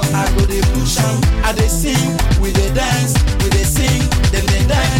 I go dey push am, I dey sing, we dey dance, we dey sing, dem dey dance.